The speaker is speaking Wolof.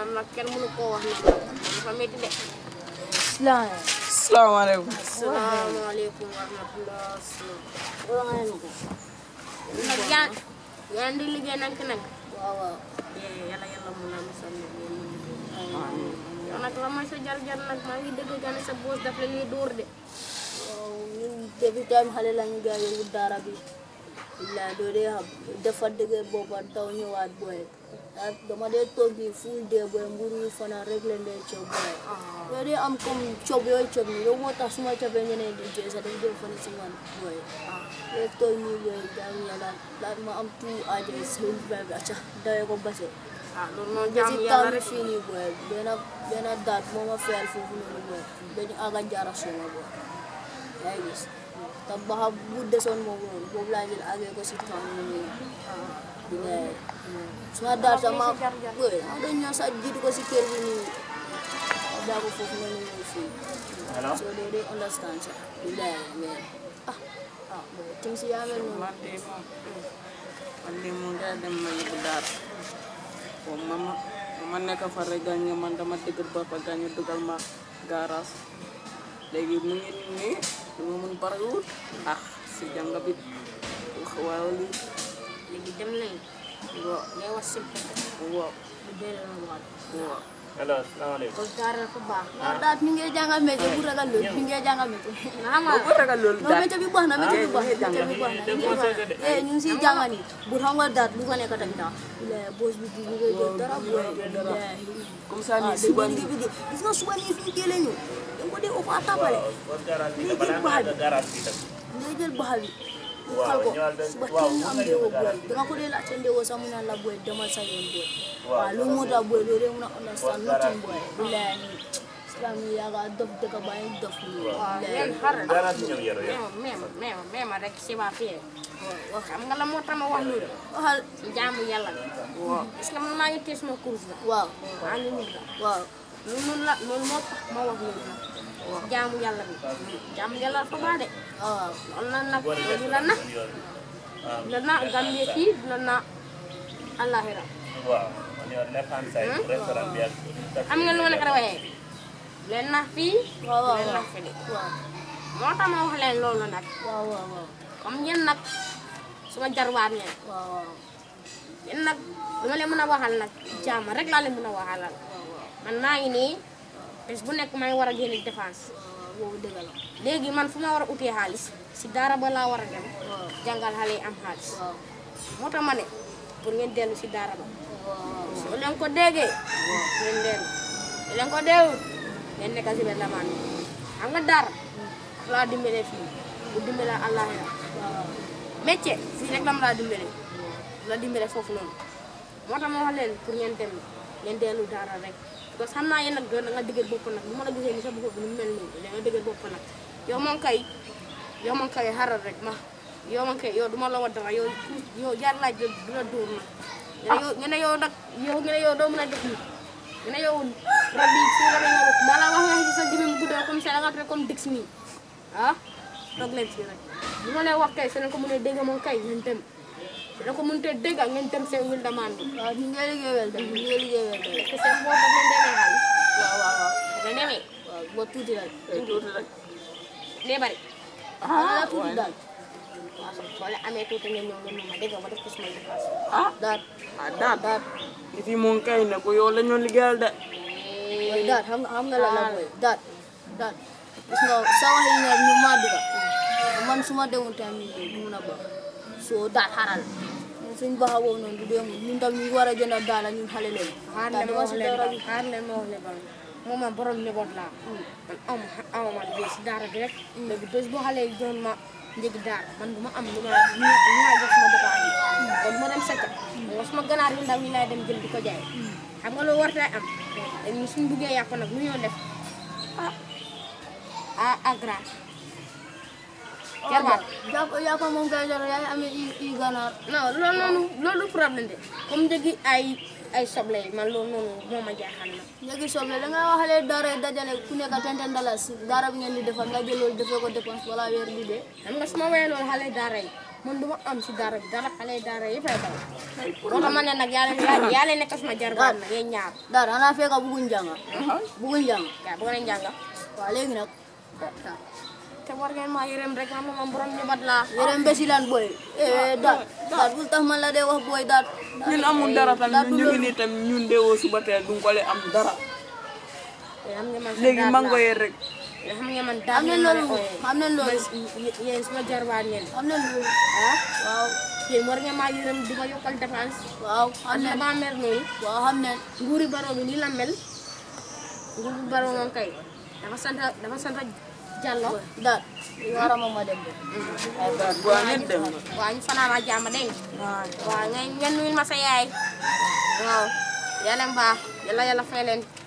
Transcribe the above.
nam nag kenn mënu koo wax nag dafa métti de Islam. salaamaaleykum asalaamaaleykum wa rahmatullah nag yaa yaa ngi liggéey nag nag Waaw waaw. yàlla yàlla mun naa musal nag yéen ñu liggéey yow nag la mooy sa jar-jar nag maa ngi dëgg gane sa boos daf la ñuy dóor de Waaw ñun depuis time xale lañu gaa yóbbu daara bi. Billaay doo dee xam dafa dëgër boppa taw ñëwaat booy. ah dama dee toog nii full day booy mburu yi fanaan rek leen dee coob booy. doo dee am comme coob yooyu coob nii loolu moo tax suma coobee ñeneen di jooy sax dañ dee fane si man booy. doo toog nii booy jaamu yàlla daal ma am tout aajo yi seen booy bi acca dawee ko base. ah loolu noonu si jaamu taw yàlla bi rek fii nii booy benn benn daat moo ma fayal foofu noonu booy dañu àgg a jaara suma booy yaa ngi gis te baxa bu desoon moom noonu boobu laa jël àggee ko si taw bi nii bilaay suma daat sax ma booy ma dañ ñëw sax jiitu ko si kër bi nii ma daa ko foofu noonu ñëw fii so doo dee understand sax bilaay mais ah ah booy tim si yaa mel noonu man de moom man de mu ngay dem ma yóbbu daara bon ma ma ma nekk fa rek gaañ man dama dëgër bopp gaañ dugal ma garage léegi mu ngi nii lu ma mun barewul ah si jàng bi waaw li léegi dem nañ waaw ngay wax simple waaw bu dee la waat waaw allo salaamaaleykum. kon daara dafa baax ah daat mi ngi jàngal métier bu ragal loolu mi ngi jàngal métier nga xam nga boo ko ragal loolu non daal métier bi baax na métier bi baax na jàng métier bi baax na dem conseil de. eh ñu ngi siy jàng nii bu xam nga daat lu fa nekk tamit ah boos bi du liggéey jël dara booy comme ça ah nii dañuy suba liggéey nii bi de gis nga suba nii fii jëlee ñu dañ ko dee ëpp a tapale kon garage bi Lii balaa jël nga baax àgg garage bi tam. ngay jël baxa bi mu Waaw, xal ko ñëwal de- suba waaw, teel ñu mun am nga ndéwo ñëw booy garage bi. dama ko dee laajte ndéwo sax mu naan la booy demal sa yoon booy Waaw, waaw loolu moo tax booy doo dee mun a understand garage nothing booy bilaay nii islam yi yaa nga dof dëkk bàyyi dof nii waaw bilaay yéen xaaral garage bi ñëw yoro yoro. même même même même rek si waa fii waaw xam nga la moo tax ma wax loolu waxal jaamu yàlla bi waaw est-ce que man maa ngi téye sama course la waaw maa ngi nit la waaw loolu noonu la loolu moo tax ma wax loolu nag jaamu yàlla bi jaamu yàlla dafa baax de waaw loolu la nag loolu la na la na Gambie fii la na àllaaxira waaw man yow left hand side restaurant bi ak. xam nga lu ma nekk da waxee leen na fii waaw waaw leen na waaw fii waaw moo tax ma wax leen loolu nag waaw waaw waaw comme yéen nag suma jarwaat ngeen waaw waaw yéen nag lu ma leen mën a waxal nag jaam rek laa leen mën a waxalal man maa ngi nii bés bu nekk maa ngi war a génne défense waaw boobu dëgg la léegi man fu ma war a utee xaalis si daara ba laa war a dem waaw jàngal xale yi am xaalis waaw moo tax ma ne pour ngeen dellu si daara ba waaw soo leen ko déggee ngeen dellu soo leen ko deewul ngeen nekk si benn lamaan xam nga daara daf laa dimbale fii bu dimbale àllaaxira waaw métier fii rek la ma laa dimbale la dimbale foofu noonu moo tax ma wax leen pour ngeen dem ngeen dellu daara rek parce que xam naa yéen nag da nga dëgër bopp nag bu ma la gisee ni sa bopp bi nu mu mel nii da nga dëgër bopp nag yow moom kay yow moom kay xaral rek ma yow moom kay yow du ma la wax dara yow yow jaar laaj du du la dóor nag nga ne yow nga ne yow nag yow nga ne yow doo mën a def nii nga ne yow rab yi fii rab yi nga ma la wax nga ci sa jëmm bu guddoo comme ça da nga comme dix nii ah toog leen fii rek bu ma leen wax kay su leen ko mënee dégg moom kay ngeen dem su leen ko mënutee dégg ngeen dem seen wil demande bi waaw ñu ngi liggéey wel de ñu ngi liggéey wel de parce que seen boobu daf leen demee xaalis waaw waaw waaw daf leen demee waaw ba tuuti rek tuuti rek day bari ah tuuti daal waaw soo leen amee tuuti ngeen ñëw ngeen ma dégg nga ba def ko suma dépense ah daal ah daal daal nit yi moom kay ne ko yow la ñu liggéeyal de mooy daal xam nga xam nga la la booy daal daal gis nga sa wax yi ñaar ñu maa duga man su ma demoon tamit du mun a baax soo daal xaral ñun suñ baax boobu noonu du dee mun ñun tam ñu war a jënd daal ñun xale leen xaar daal leen ma dama wax si leen dara ba xaar leen ma wax leen ba moom man borom njaboot laa man am am man bee si daara bi rek léegi bés boo xale yi jox ma njëgi daara man du ma am lu ma lu ma lu ma jox sama dëkkaan yi kon ma dem secca nga suma ganaar yu ndaw yi laay dem jël di ko jaay xam nga loolu war tay am dañu suñ buggee yàpp nag lu ñoo def ah ah ah grand jarbaat jàpp yàppa moom kay jara yaay amee i i ganaar non loolu noonu loolu problème de comme njëgi ay ay soble yi man loolu noonu moo ma jaaxal na léegi soble da nga waxale dara yi dajale ku nekk tenten dalas dara bi ngeen di defar nga jël loolu defee ko dépense wala weer bi dee xam nga su ma wéyee loolu xale daara yi man du ma am si daara bi dara xale daara yi fay daw moo tax ma ne nag yaa leen yaa leen nekk suma jarbaat nag yéen ñaar dara xanaa fekk bugguñ jànga bugguñ jàng yaa bëgg nañ jàng waaw léegi nag te war ngeen maa yërëm rek man moom borom njaboot laa yére mbesi lan booy eh daat daat bul tax man la dee wax booy daat ñun amul dara tamit ñu ngi nii tamit ñun deewoo suba teel duñ ko le am dara te xam nga man sa léegi daat mango laa. yee rek te xam nga man am daal nañ loolu am nañ loolu man yéen suma jarbaat ngeen am nañ loolu ah waaw yéen war ngeen maa yërëm di ma yokkal dépense waaw am am na nañ ba mer noonu waaw xam nañ nguuri baro bi nii la mel nguuri baro moom kay dafa sant dafa sant Jallo daat wara ma ma dem de ay daal bu ngeen dem na waa ñu fanaan ak jàmm dégg nga waaw ngeen ngeen nuyul ma sa yaay waaw yàlla mbaax yàlla yàlla fay leen